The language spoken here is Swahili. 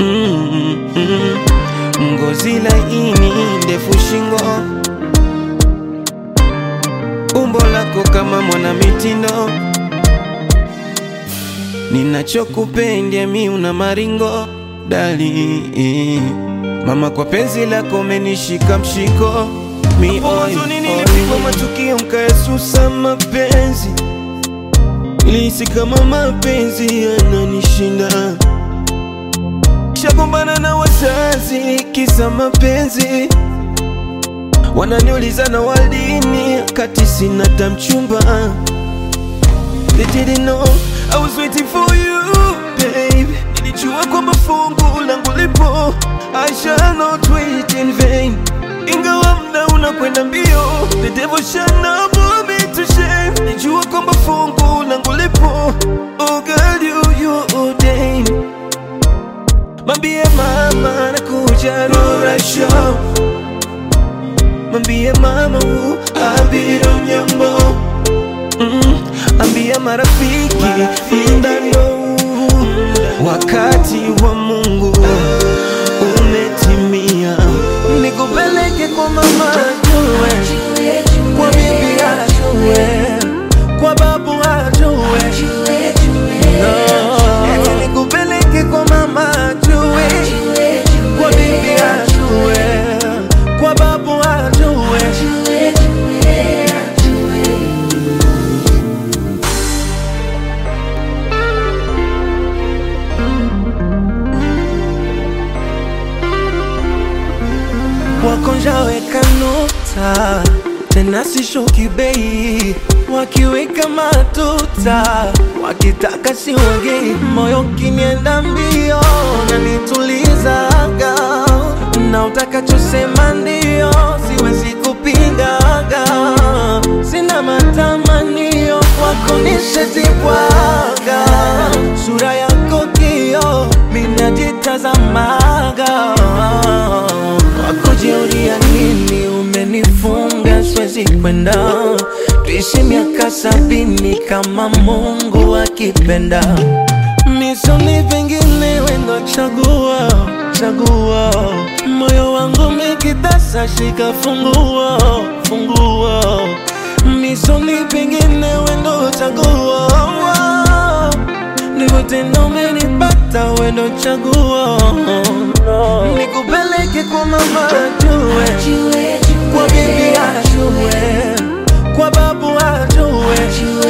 mm, mm. Ngozi laini, ndefu shingo, umbo lako kama mwana mitindo, ninachokupenda mi una maringo dali mama, kwa penzi lako umenishika mshiko mi huzuni, nilipigwa matukio mkaesusa mapenzi, nilihisi kama mapenzi yananishinda shagombana na wazazi kisa mapenzi, wananiuliza na walini kati sina tamchumba. They didn't know I was waiting for you babe. Nilijua kwamba fungu langu lipo, I shall not wait in vain. Ingawa mda unakwenda mbio, the devil shall not put me to shame. Nilijua kwamba fungu langu lipo, oh girl you you ordained Mambie mama nakuja Rora Show, mambie mama u abiro nyambo mm, ambia marafiki mdano wakati wa Mungu umetimia, nikupeleke kwa mama ajue, kwa bibi ajue, kwa babu ajue No, nikupeleke kwa mama ajue, kwa bibi ajue, kwa babu ajue. wakonjaweka nota tena sishuki bei, wakiweka matuta wakitaka siwagei, moyo kinienda mbio na nitulizaga, na utakachosema ndio, siwezi kupingaga, sina matamanio kwako nishetibwaga, sura yako kio minajitazamaga wakujiuria nini umenifunga siwezi kwenda tuishi miaka sabini kama mungu akipenda misoni pengine wendo chagua chagua moyo wangu mikitasa shika fungua fungua misoni pengine wendo chagua ndivyo tena umenipata wendo chagua nikupeleke kwa mama ajue kwa bibi ajue kwa babu ajue